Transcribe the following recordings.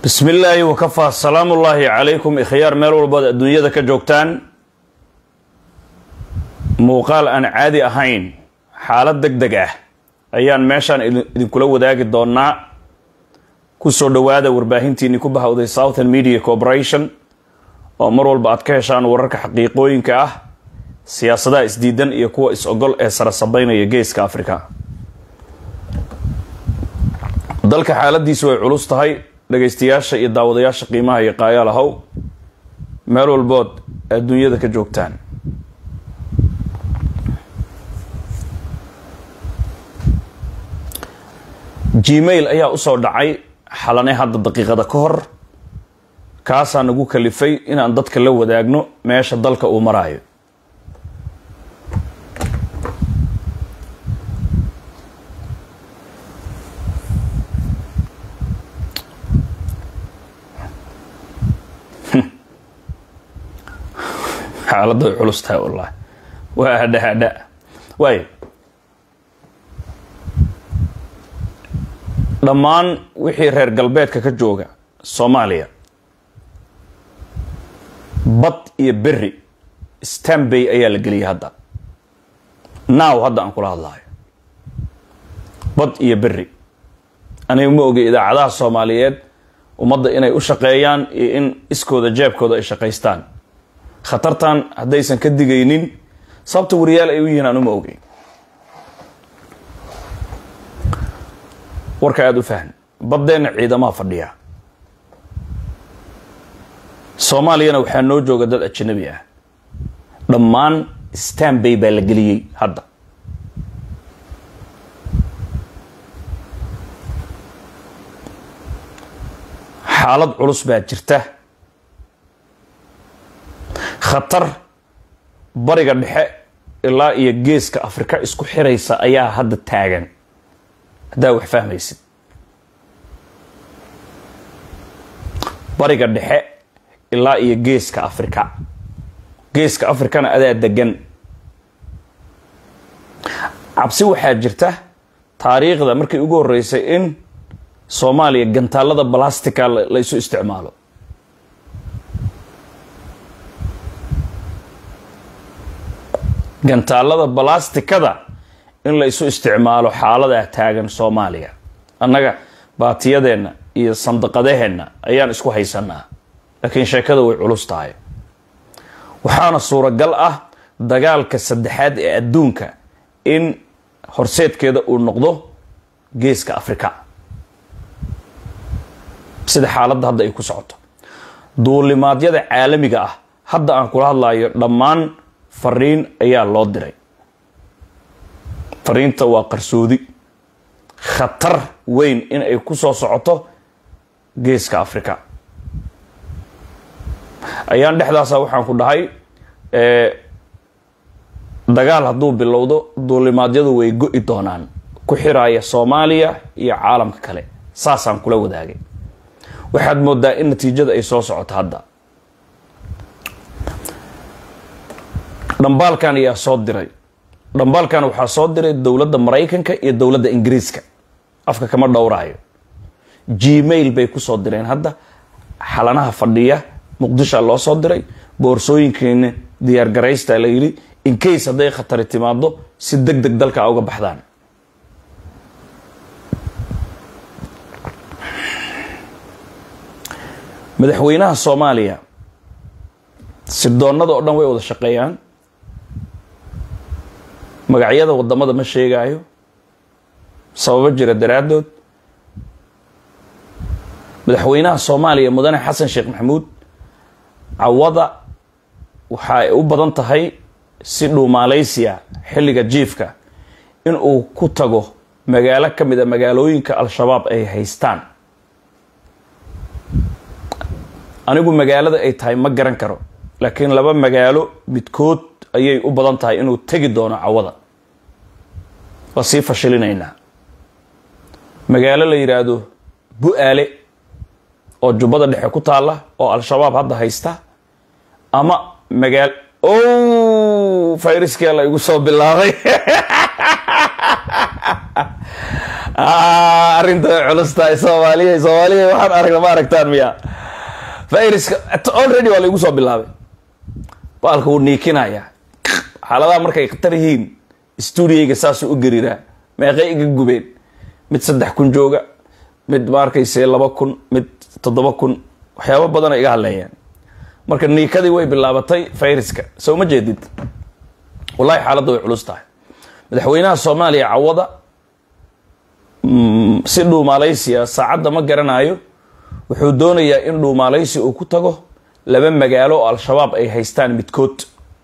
bismi illaahi wakafaa salaamullaahi calaykum ikhyaar meel walbaad adduunyada ka joogtaan muuqaal aan caadi ahayn xaalad deg deg ah ayaan meeshaan idinkula wadaagi doonaa kusoo dhowaada warbaahintiinii ku bahawday southern media corporation oo mar walba aad ka heshaan wararka xaqiiqooyinka ah siyaasadaha isdiidan iyo kuwa is-ogol ee sara sabeynaya geeska africa dalka xaaladiisu way culus tahay dhagaystayaasha iyo daawadayaasha qiimaha iyo qaayaal ahow meel walbood adduunyada ka joogtaan gmail ayaa usoo dhacay xalane hadda daqiiqada ka hor kaasaa nagu kalifay inaan dadka la wadaagno meesha dalka uu maraayo xaaladda way culus tahay wallahi waa hadha hadha waayo dhammaan wixii reer galbeedka ka jooga soomaaliya bad iyo berri stambay ayaa la geliyay hadda naaw hadda aan kula hadlayo bad iyo berri aniga ma ogay idaacadaha soomaaliyeed ummadda inay u shaqeeyaan iyo in iskooda jeebkooda ay shaqaystaan khatartan haddaysan ka digaynin sababta wariyaal ay u yihiin aan uma ogeyn warka aada u fahn baddeenna ciidamaha fadhiya soomaaliyana waxaa noo jooga dad ajanabi ah dhammaan stambay baa la geliyey hadda xaalad culus baa jirta khatar bariga dhexe ilaa iyo geeska afrika isku xiraysa ayaa hadda taagan haddaa wax fahmaysid bariga dhexe ilaa iyo geeska afrika geeska afrikana adaa degan cabsi waxaa jirta taariikhda markii ugu horeysay in soomaaliya gantaalada balastica la isu isticmaalo gantaalada balastikada in la isu isticmaalo xaaladaa taagan soomaaliya annaga baatiyadeenna iyo sandaqadaheenna ayaan isku haysanaa laakiin sheekada way culus tahay waxaana suuragal ah dagaalka saddexaad ee adduunka in horseedkeeda uu noqdo geeska afrika sida xaaladda hadda ay ku socoto duulimaadyada caalamiga ah hadda aan kula hadlayo dhammaan fariin ayaa loo diray fariinta waa qarsoodi khatar weyn in ay ku soo socoto geeska africa ayaan dhexdaasa waxaan ku dhahay dagaal hadduu bilowdo duulimaadyadu way go-i doonaan ku xiraaya soomaaliya iyo caalamka kale saasaan kula wadaagay waxaad moodaa in natiijada ay soo socoto hadda dhambaalkan ayaa soo diray dhambaalkan waxaa soo diray dowladda maraykanka iyo dowladda ingiriiska afka kama dhowraayo gmail bay kusoo direen hadda xalanaha fadhiya muqdisha loo soo diray boorsooyinkeena diyaargaraysta la yidhi incase hadday khatari timaado si deg deg dalka uga baxdaan madaxweynaha soomaaliya sirdoonada oo dhan way wada shaqeeyaan magacyada wadamada ma sheegaayo sababo jira daraaddood madaxweynaha soomaaliya mudane xasan sheekh maxamuud cawada waxa ay u badan tahay si dhuumaaleysiya xilliga jiifka in uu ku tago magaalo ka mid a magaalooyinka al-shabaab ay haystaan anigu magaalada ay tahay ma garan karo laakiin laba magaalo midkood ayay u badan tahay inuu tegi doono cawada waa sii fashilinaynaa magaalo la yidhaahdo bu-aale oo jubbada dhexe ku taalla oo al-shabaab hadda haysta ama magaal o fayraskia la igu soo bilaabay arrinta way culus tahay soomaaliya soomaaliya waxaan aragna ma aragtaan miya viruska already waa laigu soo bilaabay baalka wuu niikinaya xaaladaha markay khatar yihiin stuudiyayga saasuu u gariiraa meeqay iga gubeen mid saddex kun jooga mid ma arkayse laba kun mid toddoba kun waxyaabo badana iga hadleeyaan marka niikadii way bilaabatay viruska soo ma jeedid wallahi xaaladda way culus tahay madaxweynaha soomaaliya cawada si dhuumaalaysiya saacadda ma garanayo wuxuu doonayaa in dhuumaalaysi uu ku tago laba magaalo oo al-shabaab ay haystaan midkood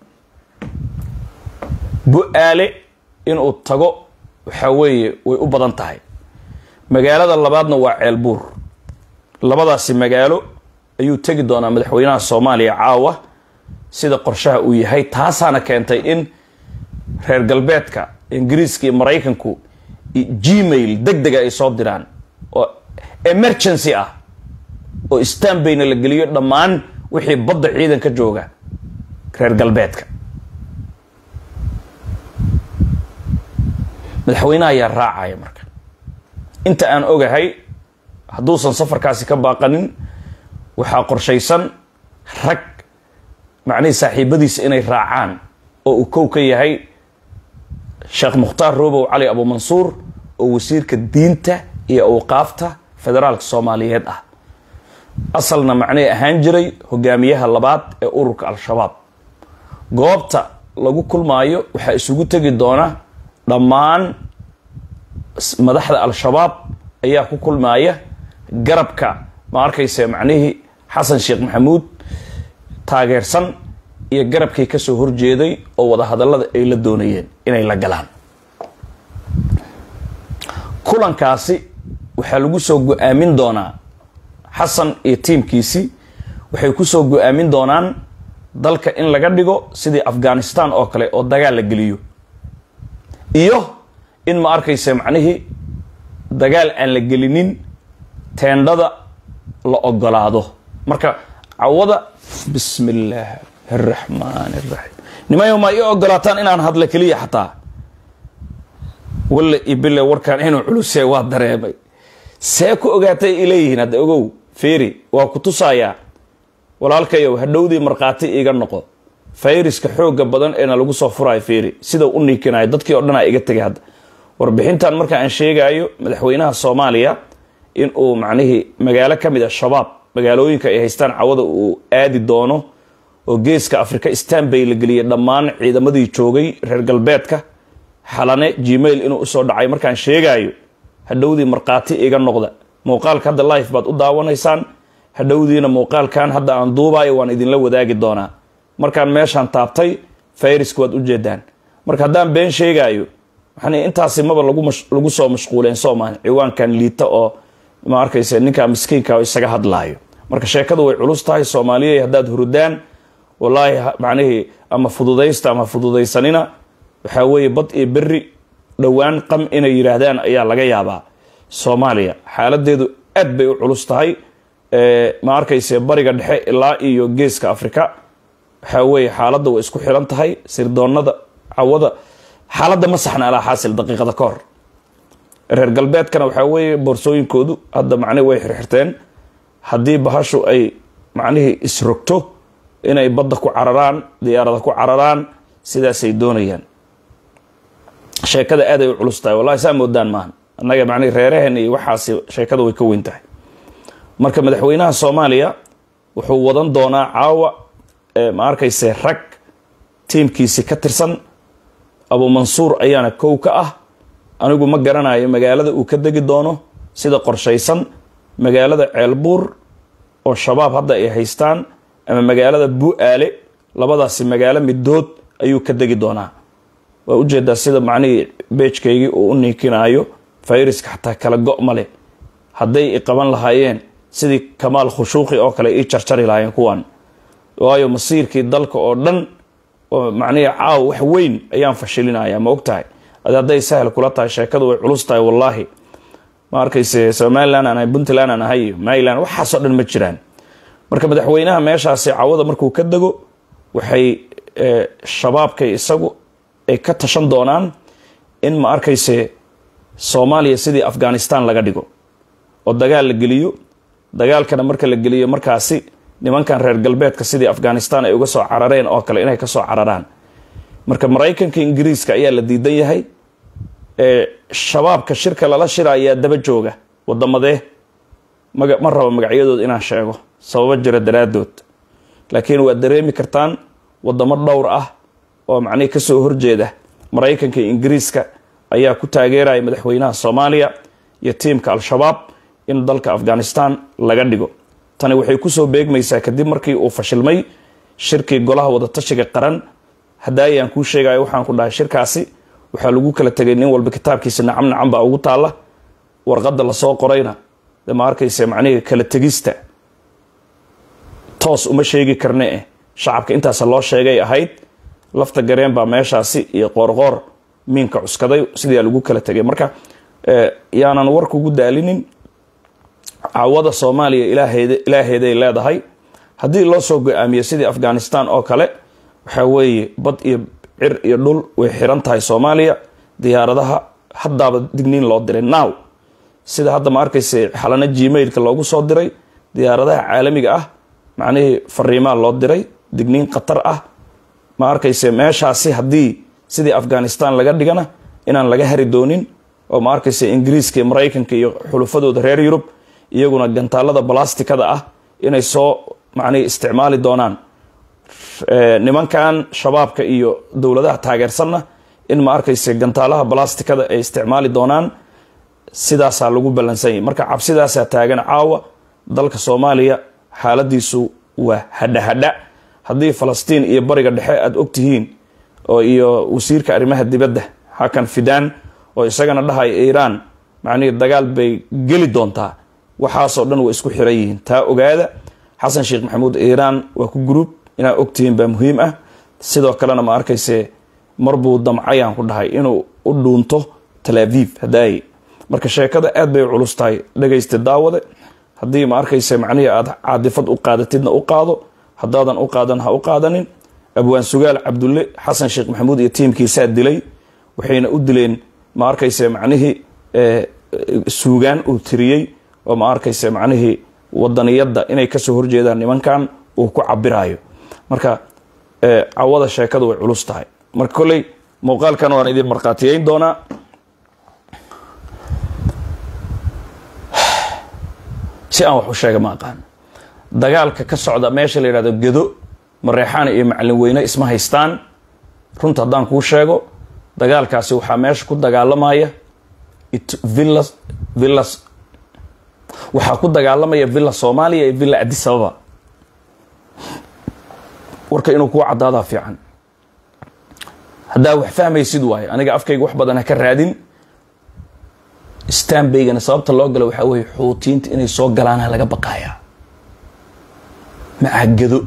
bu-aale inuu tago waxaa weeye way u badan tahay magaalada labaadna waa ceelbuur labadaasi magaalo ayuu tegi doonaa madaxweynaha soomaaliya caawa sida qorshaha uu yahay taasaana keentay in reer galbeedka ingiriiska iyo maraykanku gmail deg dega ay soo diraan oo emergency ah oo stanbayna la geliyo dhammaan wixii badda ciidan ka jooga reer galbeedka madaxweynaha ayaa raacaya marka inta aan ogahay hadduusan safarkaasi ka baaqanin waxaa qorshaysan rag macnihii saaxiibadiisa inay raacaan oo uu kow ka yahay sheekh mukhtaar roobow cali abuumansuur oo wasiirka diinta iyo awqaafta federaalka soomaaliyeed ah asalna macnihii ahaan jiray hogaamiyaha labaad ee ururka al-shabaab goobta lagu kulmaayo waxaa isugu tegi doona dhammaan madaxda al-shabaab ayaa ku kulmaaya garabka ma arkayse macnihii xasan sheekh maxamuud taageersan iyo garabkii kasoo horjeeday oo wadahadallada ay la doonayeen inay la galaan kulankaasi waxaa lagu soo go-aamin doonaa xasan iyo tiimkiisii waxay kusoo go-aamin doonaan dalka in laga dhigo sidii afghanistan oo kale oo dagaal la geliyo iyo in ma arkayse macnihii dagaal aan la gelinin teendhada la ogolaado marka cawada bismi illaahi araxmaan araxiim nimayo ma ii ogolaataan inaan hadlo keliya xataa walle iyo bille warkaan inuu culusee waa dareemay see ku ogaatay ileeyihiin hadda ogow feeri waa ku tusayaa walaalkayow hadhowdii markhaati iiga noqo fayriska xooga badan eena lagu soo furayo feeri sida u niikinayo dadkii o dhanaa iga tegay hadda warbixintan marka aan sheegayo madaxweynaha soomaaliya in uu macnihii magaalo ka mid a shabaab magaalooyinka ay haystaan cawada uu aadi doono oo geeska afrika stanbay la geliyay dhammaan ciidamadii joogay reer galbeedka xalane gmail inuu usoo dhacay markaan sheegayo hadhowdii markhaati iga noqda muuqaalka hadda life baad u daawanaysaan hadhowdiina muuqaalkan hadda aan duubayo waan idinla wadaagi doonaa markaan meeshaan taabtay fayriska waad ujeedaan marka haddaan been sheegayo waxaan intaasi maba lagu soo mashquuleen soomaan ciwaankan liita oo ma arkaysa ninkaa miskiinka isaga hadlaayo marka sheekadu way culus tahay soomaaliya haddaad hurdaan wallaahi macnihii ama fududaysta ama fududaysanina waxaa weeye bad iyo berri dhowaan qam inay yidhaahdaan ayaa laga yaabaa soomaaliya xaaladeedu aad bay u culus tahay ma arkayse bariga dhexe ilaa iyo geeska afrika waxaa weeye xaaladda way isku xiran tahay sirdoonada cawada xaaladda ma saxna alaa xaasil daqiiqada ka hor reer galbeedkana waxaa weeye boorsooyinkoodu hadda macnihi way xirxirteen haddii bahashu ay macnihii isrogto inay badda ku cararaan diyaarada ku cararaan sidaasay doonayaan sheekada aad ay u culus tahay wallahi saa moodaan maahan annaga macnihi reeraheen iyo waxaasi sheekada way ka weyn tahay marka madaxweynaha soomaaliya wuxuu wadan doonaa caawa ma arkayse rag tiimkiisi ka tirsan abuumansuur ayaana kow ka ah anigu ma garanayo magaalada uu ka degi doono sida qorshaysan magaalada ceelbuur oo shabaab hadda ay haystaan ama magaalada bu-aale labadaasi magaalo midood ayuu ka degi doonaa waa ujeedaa sida macnihii beejkaygii uu u niikinaayo fayriska xataa kala go' ma leh hadday i qaban lahaayeen sidii kamaal khushuuqi oo kale ii jarjari lahaayeen kuwan waayo masiirkii dalka oo dhan oo macnihii caaw wax weyn ayaan fashilinaya ma og tahay ad hadday sahal kula tahay sheekadu way culus tahay wallaahi ma arkayse somalilan aan ahay puntland aan ahay maryland waxaasoo dhan ma jiraan marka madaxweynaha meeshaasi cawada markuu ka dego waxay shabaabkay isagu ay ka tashan doonaan in ma arkayse soomaaliya sidii afghanistan laga dhigo oo dagaal la geliyo dagaalkana marka la geliyo markaasi nimankan reer galbeedka sidii afghanistan ay uga soo carareen oo kale inay kasoo cararaan marka maraykanka ingiriiska ayaa la diidan yahay shabaabka shirka lala shira ayaa daba jooga wadamadee maga ma rabo magacyadooda inaan sheego sababo jira daraadood laakiin waad dareemi kartaan wadamo dhowr ah oo macnihi kasoo horjeeda maraykanka iyo ingiriiska ayaa ku taageeraya madaxweynaha soomaaliya iyo tiimka al-shabaab in dalka afghanistan laga dhigo tani waxay kusoo beegmaysaa kadib markii uu fashilmay shirkii golaha wadatashiga qaran hadaayaan kuu sheegayo waxaan ku dhahay shirkaasi waxaa lagu kala tegay nin walba kitaabkiisa nacam nacam baa ugu taalla warqadda lasoo qorayna de ma arkayse macnihii kala tegista toos uma sheegi karne eh shacabka intaas loo sheegay ahayd lafta gareen baa meeshaasi iyo qoorqoor miinka cuskaday sidaa lagu kala tegay marka yaanan warka ugu daalinin caawada soomaaliya ilaaheed ilaaheeday leedahay haddii loo soo go-aamiyo sidii afghanistan oo kale waxaa weeye bad iyo cir iyo dhul way xiran tahay soomaaliya diyaaradaha haddaaba digniin loo diray now sida hadda ma arkaysa xalana gmailka loogu soo diray diyaaradaha caalamiga ah macnihii fariimaa loo diray digniin khatar ah ma arkayse meeshaasi haddii sidii afghanistan laga dhigana inaan laga hari doonin oo ma arkayse ingiriiska iyo maraykanka iyo xulufadooda reer yurub iyaguna gantaalada balastikada ah inay soo macnihi isticmaali doonaan nimankan shabaabka iyo dowladaha taageersanna in ma arkayse gantaalaha balastikada ay isticmaali doonaan sidaasaa lagu ballansanyay marka cabsidaasaa taagan caawa dalka soomaaliya xaaladiisu waa hadha hadha haddii falastiin iyo bariga dhexe aada ogtihiin oo iyo wasiirka arrimaha dibadda xakan fidaan oo isagana dhahaya iiraan macnihii dagaal bay geli doontaa waxaasoo dhan way isku xiran yihiin taa ogaada xasan sheekh maxamuud iiraan waa ku gruub inaad ogtihiin baa muhiim ah sidoo kalena ma arkayse marbuu damcayaan ku dhahay inuu u dhuunto talaaviv hadaaye marka sheekada aad bay culus tahay dhagaysta daawade haddii ma arkayse macnihii aada caadifad u qaadatidna u qaado haddaadan u qaadan ha u qaadanin abwaan sugaal cabdulle xasan sheekh maxamuud iyo tiimkiisaa dilay waxayna u dileen ma arkayse macnihii suugaan uu tiriyey oo ma arkayse macnihii wadaniyadda inay kasoo horjeedaan nimankan uu ku cabirayo marka cawada sheekadu way culus tahay marka kolley muuqaalkan waan idin markhaatiyeyn doonaa si aan wax u sheega ma aqaan dagaalka ka socda meesha la yidhahdo gedo mareexaan iyo macalin weyne isma haystaan runta haddaan kuu sheego dagaalkaasi waxaa meesha ku dagaalamaya villas villas waxaa ku dagaalamaya villa soomaaliya iyo villa adisababa warka inuu kuu caddaadaa fiican haddaa wax fahmaysid waayo aniga afkayga wax badan ha ka raadin stanbaygana sababta loo galo waxaa weeye xuutiyiinta inay soo galaana laga baqayaa maca gado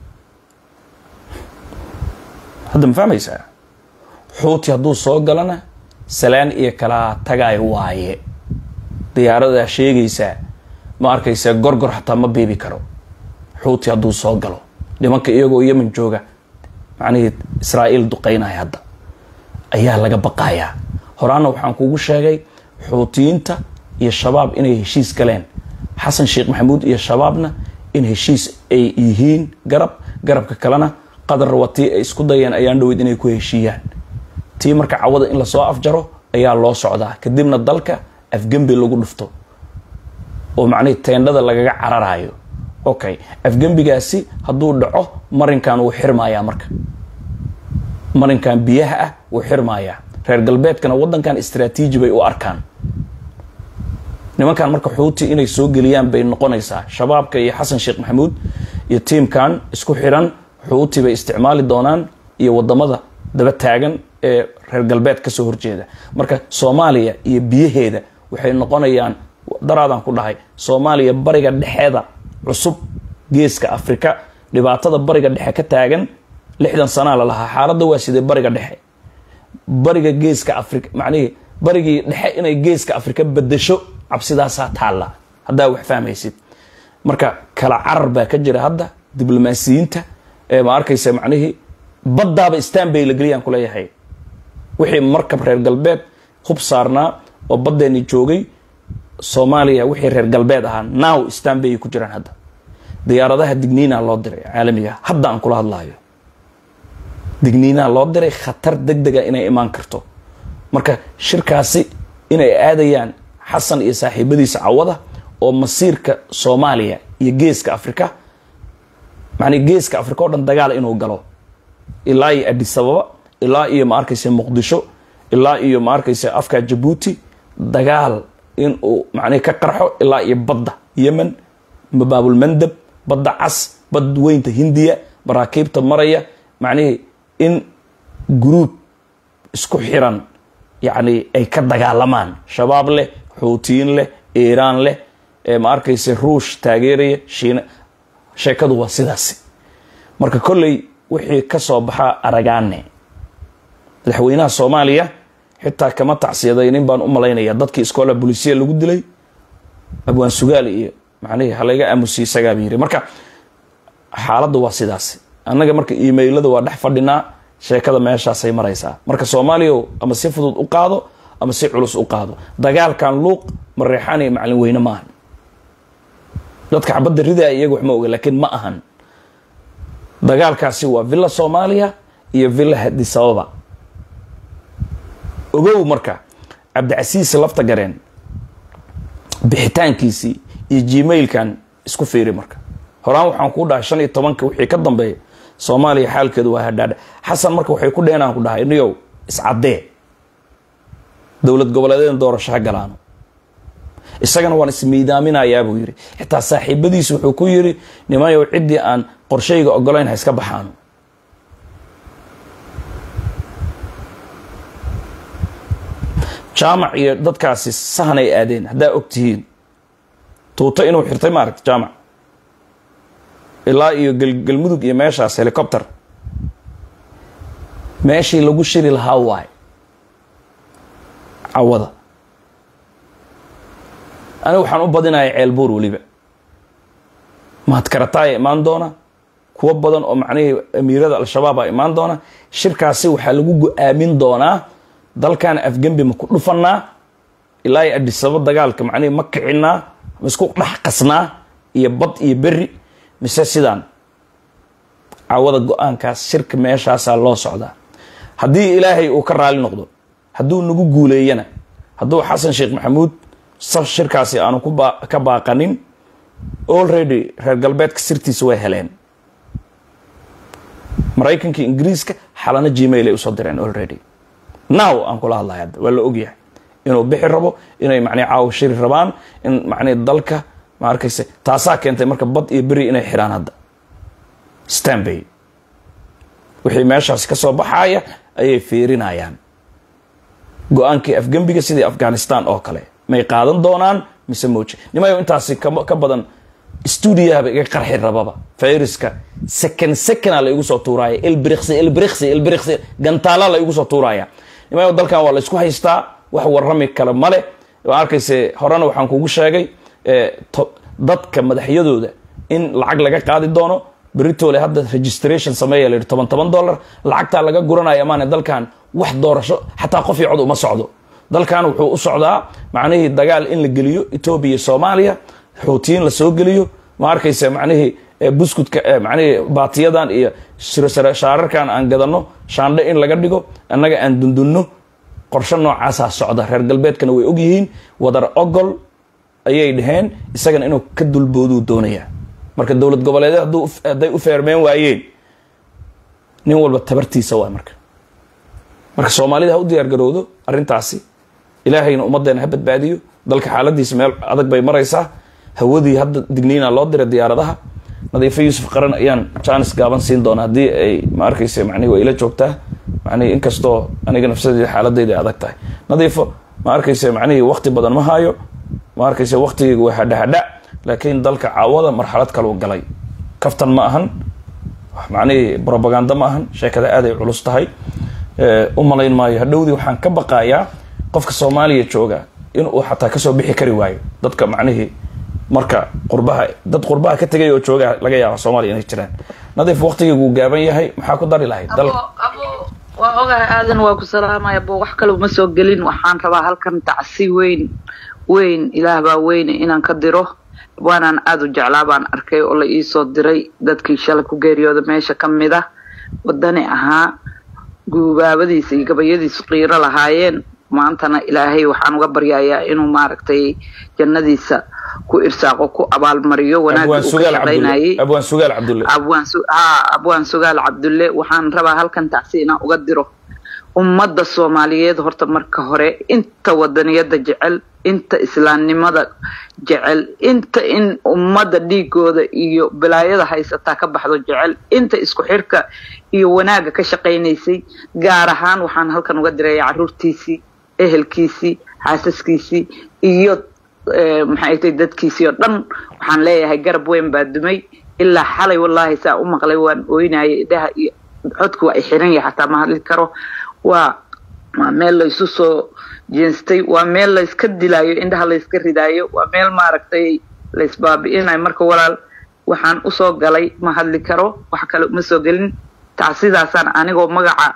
hadda ma fahmaysaa xuuti hadduu soo galana salaan iyo kalaa tagaayo waaye diyaaradaa sheegaysaa ma arkaysaa gorgor xataa ma biibi karo xuuti hadduu soo galo nimanka iyagoo yemen jooga macnihii israa'iil duqeynaya hadda ayaa laga baqayaa horaana waxaan kugu sheegay xuutiyiinta iyo shabaab inay heshiis galeen xasan sheekh maxamuud iyo shabaabna in heshiis ay yihiin garab garabka kalena qadar watii ay isku dayeen ayaan dhaweyd inay ku heshiiyaan tii marka cawada in lasoo afjaro ayaa loo socdaa kadibna dalka afgembi lagu dhufto oo macnihii teendhada lagaga cararayo okay afgembigaasi hadduu dhaco marinkan wuu xirmayaa marka marinkan biyaha ah wuu xirmayaa reer galbeedkana wadankan istraatiiji bay u arkaan nimankan marka xuuti inay soo geliyaan bay noqonaysaa shabaabka iyo xasan sheekh maxamuud iyo tiimkan isku xiran xuuti bay isticmaali doonaan iyo wadamada daba taagan ee reer galbeed kasoo horjeeda marka soomaaliya iyo biyaheeda waxay noqonayaan daraadaan ku dhahay soomaaliya bariga dhexeeda cusub geeska afrika dhibaatada bariga dhexe ka taagan lixdan sanaa la lahaa xaaladda waa sidee bariga dhexe bariga geeska afrika macnihii barigii dhexe inay geeska afrika bedesho cabsidaasaa taalla haddaa wax fahmaysid marka kala carar baa ka jira hadda diblomaasiyiinta ee ma arkaysa macnihii baddaaba stanbay la geliyaan kuleeyahay wixii markab reer galbeed hub saarnaa oo baddeeni joogay soomaaliya wixii reer galbeed ahaa now stanbay ku jiraan hadda diyaaradaha digniina loo diray caalamiga hadda aan kula hadlayo digniinaha loo diray khatar deg dega inay imaan karto marka shirkaasi inay aadayaan xasan iyo saaxiibadiisa cawada oo masiirka soomaaliya iyo geeska africa macnii geeska africa oo dhan dagaal inuu galo ilaa iyo adisababa ilaa iyo ma arkaysa muqdisho ilaa iyo ma arkaysa afka jabuuti dagaal inuu macnihi ka qarxo ilaa iyo badda yemen mabaabulmandab badda cas bad weynta hindiya maraakiibta maraya macnihii in guruub isku xiran yacni ay ka dagaalamaan shabaab leh xuutiyiin leh iiraan leh ma arkaysa ruush taageeraya shiina sheekadu waa sidaasi marka kolley wixii ka soo baxaa aragaane madaxweynaha soomaaliya xitaa kama tacsiyadaynin baan u malaynaya dadkii iskoola bolisiya lagu dilay abwaan sugaal iyo macnihii halayga aamusiye isagaaba yiri marka xaaladda waa sidaasi annaga marka emailada waa dhex fadhinaa sheekada meeshaasay maraysaa marka soomaaliya ama si fudud u qaado ama si culus u qaado dagaalkan luuq mareexaan iyo macalin weyne ma ahan dadka xabadda ridaa iyaga wax ma oga laakiin ma ahan dagaalkaasi waa villa soomaaliya iyo villa hadisababa ogow marka cabdicasiis lafta gareen bixitaankiisii iyo gmailkan isku fiiri marka horaan waxaan kuu dhahay shan iyo tobanka wixii ka dambeeya soomaaliya xaalkeedu waa hadhaadha xasan marka waxay ku dheenaan ku dhahay niyow iscaddee dowlad goboleedeedna doorasho ha galaano isagana waan ismiidaaminayaa buu yidhi xitaa saaxiibadiis wuxuu ku yidhi nimayow ciddii aan qorshayga ogolayn ha iska baxaano jaamac iyo dadkaasi sahanay aadeen haddaa og tihiin tuuto inuu xirtay maaragta jaamac ilaa iyo galmudug iyo meeshaas helicopter meeshii lagu shiri lahaa waay cawada aniga waxaan u badinaya ceelbuur weliba mahadkarataaya imaan doona kuwo badan oo macnihii amiirada al-shabaaba imaan doona shirkaasi waxaa lagu go-aamin doonaa dalkan afgembi ma ku dhufanaa ilaa iyo adisaba dagaalka macnihii ma kicinaa ma isku dhex qasnaa iyo bad iyo beri mise sidaan cawada go-aankaas shirka meeshaasaa loo socdaa haddii ilaahay uu ka raali noqdo hadduu nagu guuleeyana hadduu xasan sheekh maxamuud saf shirkaasi aanu ka baaqanin already reer galbeedka sirtiisa way heleen maraykanka ingiriiska xalano gmail ay usoo direen already now aan kula hadlaya hadda waa la ogyahay inuu bixi rabo inay macnii caawa shiri rabaan in macnii dalka ma arkayse taasaa keentay marka bad iyo beri inay xidhaan hadda stanbay wixii meeshaasi ka soo baxaaya ayay fiirinayaan go-aankii afgembiga sidii afghanistan oo kale may qaadan doonaan mise mooje nimayo intaasi ka badan stuudiyahaba iga qarxi rababa fayriska second secona la igu soo tuuraya ilbriksi ilbriksi ilbriksi gantaala la igu soo tuuraya nimayo dalkan waa la isku haystaa wax warrami kale male waa arkayse horena waxaan kugu sheegay dadka madaxyadooda in lacag laga qaadi doono beritole hadda registration sameeya la yidhi toban toban dollar lacagtaa laga guranaya maane dalkan wax doorasho xataa qof iyo cod uma socdo dalkan wuxuu u socdaa macnihii dagaal in la geliyo etoobiya iyo soomaaliya xuutiyiin la soo geliyo ma arkaysa macnihii buskudka macnihii baatiyadan iyo shaararkan aan gadano shaandhe in laga dhigo annaga aan dundunno qorshe noocaasaa socda reer galbeedkana way ogyihiin wadar ogol ayay dhaheen isagana inuu ka dulbooduu doonaya marka dowlad goboleedeed hadday u feermeen waayeen nin walba tabartiisa waay marka marka soomaalida ha u diyaar garowdo arrintaasi ilaahayna ummaddeena ha badbaadiyo dalka xaaladiisa meel adag bay maraysaa hawadii hadda digniina loo diray diyaaradaha nadiifo yuusuf qaran ayaan jaanis gaaban siin doona haddii ay ma arkaysa macnihi way ila joogtaa macnihi inkastoo aniga nafsadeeda xaaladeyda ay adag tahay nadiifo ma arkaysa macnihii wakti badan ma haayo ma arkaysa waktigeyga waa hadhahadha laakiin dalka caawada marxalad kaluu galay kaftan ma ahan macnihii robaganda ma ahan sheekada aaday culus tahay u malayn maayo hadhowdii waxaan ka baqayaa qofka soomaaliya jooga inuu xataa kasoo bixi kari waayo dadka macnihii marka qurbaha dad qurbaha ka tegay oo jooga laga yaaba soomaaliya inay jiraan nadiif waktigeygu uu gaaban yahay maxaa ku dari lahayd dal abo abo waa waa ogahay aadan waa ku salaamaya bo wax kale uma soo gelin waxaan rabaa halkan tacsi weyn weyn ilaah baa weyne inaan ka diro waanaan aada u jeclaa baan arkay oo la iisoo diray dadkii shalay ku geeriyooda meesha ka mid ah wadani ahaa guubaabadiisa iyo gabayadiisu qiiro lahaayeen maantana ilaahay waxaan uga baryayaa inuu maaragtay jannadiisa ku irsaaqo ku abaalmariyo wanaagga uu ka shaqaynayay abwaan sugaal cabdulle abwaan su haa abwaan sugaal cabdulle waxaan rabaa halkan tacsi inaan uga diro ummadda soomaaliyeed horta marka hore inta wadaniyada jecel inta islaamnimada jecel inta in ummadda dhiigooda iyo bilaayada haysataa ka baxdo jecel inta isku xirka iyo wanaagga ka shaqaynaysay gaar ahaan waxaan halkan uga diraya caruurtiisii ehelkiisii xaasaskiisii iyo maxay tay dadkiisii oo dhan waxaan leeyahay garab weyn baa dumay ilaa xalay wallaahi saa u maqlay waan ooynayay idhaha iyo codku waa i xiran yahay xataa ma hadli karo waa waa meel laysu soo jeenstay waa meel layska dilaayo indhaha layska ridaayo waa meel maaragtay laysbaabi'inayo marka walaal waxaan usoo galay ma hadli karo wax kale uma soo gelin tacsidaasaan anigoo magaca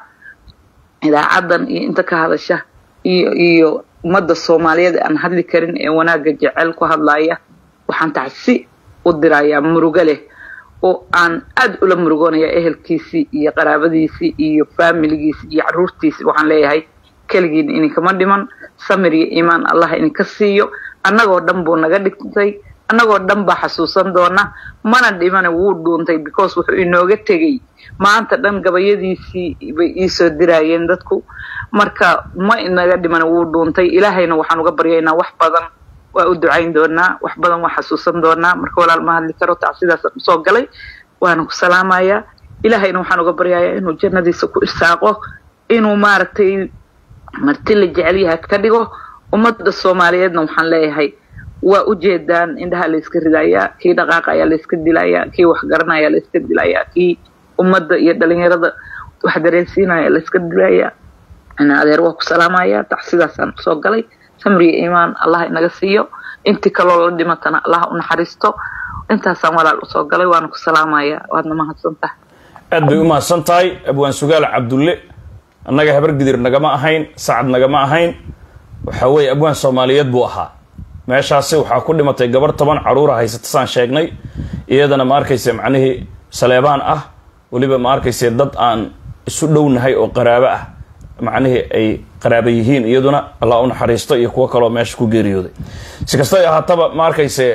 idaacadan iyo inta ka hadasha iyo iyo ummadda soomaaliyeed aan hadli karin ee wanaagga jecel ku hadlaya waxaan tacsi u dirayaa murugo leh oo aan aada ula murugoonaya ehelkiisii iyo qaraabadiisii iyo faamiligiisii iyo caruurtiisii waxaan leeyahay keligiin idinkama dhiman samir iyo iimaan allah idinka siiyo annagoo dhan buu naga dhigtay annagoo dhan baa xasuusan doona mana dhimana wuu dhuuntay because wuxuu inooga tegey maanta dhan gabayadiisii bay iisoo diraayeen dadku marka ma inaga dhimana wuu dhuuntay ilaahayna waxaan uga baryaynaa wax badan waa u ducayn doonaa wax badan waa xasuusan doonaa marka walaal ma hadli karo tacsidaasaan usoo galay waana ku salaamayaa ilaahayna waxaan uga baryayaa inuu jannadiisa ku irsaaqo inuu maaragtay marti la jecel yahay ka dhigo ummadda soomaaliyeedna waxaan leeyahay waa ujeedaan indhaha layska ridayaa kii dhaqaaqa ayaa layska dilayaa kii waxgaranaya layska dilayaa kii ummadda iyo dhalinyarada wax dareensiinaya layska dilayaa ina adeer waa ku salaamaya tacsidaasaan usoo galay samriga iimaan allah inaga siiyo intii kaloo la dhimatana allah u naxariisto intaasaan walaal usoo galay waana ku salaamaya waadna mahadsan tahay aad bay u mahadsan tahay abwaan sugaal cabdulle annaga habar gidir nagama ahayn sacad nagama ahayn waxa weeye abwaan soomaaliyeed buu ahaa meeshaasi waxaa ku dhimatay gabar toban caruura haysata saan sheegnay iyadana ma arkayse macnihii saleebaan ah weliba ma arkayse dad aan isu dhownahay oo qaraabo ah macnihii ay qaraaba yihiin iyaduna allah u naxariisto iyo kuwo kaloo meesha ku geeriyooday si kastay ahaataba ma arkayse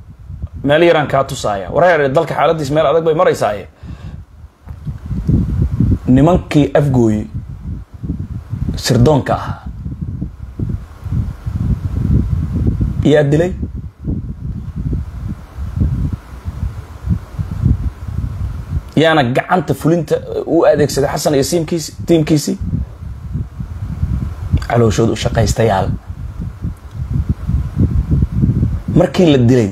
meel yaraan kaa tusaaya wareer dalka xaaladiis meel adag bay maraysaaye nimankii afgooye sirdoonka ahaa yaa dilay yaana gacanta fulinta u adeegsaday xasan iyo siimkiisi tiimkiisii calooshood u shaqaystayaal markii la dilay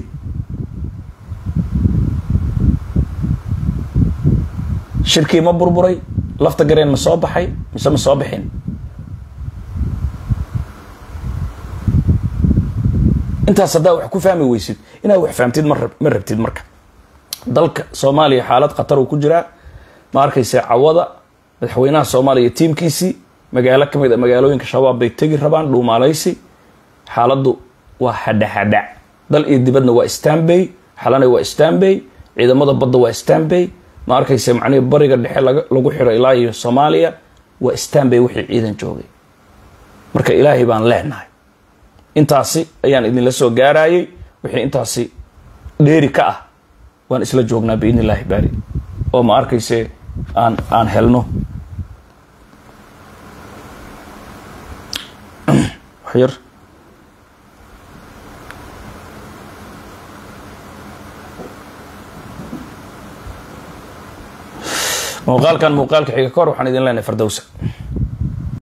shirkii ma burburay lafta gareen ma soo baxay mise ma soo bixin intaas haddaa wax ku fahmi weysid inaad wax fahamtid ma ma rabtid marka dalka soomaaliya xaalad khatar uu ku jiraa ma arkayse cawada madaxweynaha soomaaliya tiimkiisii magaalo ka mid a magaalooyinka shabaab bay tegi rabaan dhuumaalaysi xaaladdu waa hadhaxadha dal iyo dibadna waa stanbay xalana waa stanbay ciidamada badda waa stanbay ma arkayse macnihii bariga dhexe lagu xiro ilaa iyo soomaaliya waa stanbay wixii ciidan joogay marka ilaahay baan leenahay intaasi ayaan idinla soo gaarayay wixii intaasi dheeri ka ah waan isla joognaa biidn illaahi baari oo ma arkayse aan aan helno waxyar muuqaalkan muuqaalka xiga kahor waxaan idin leenahay fardowsa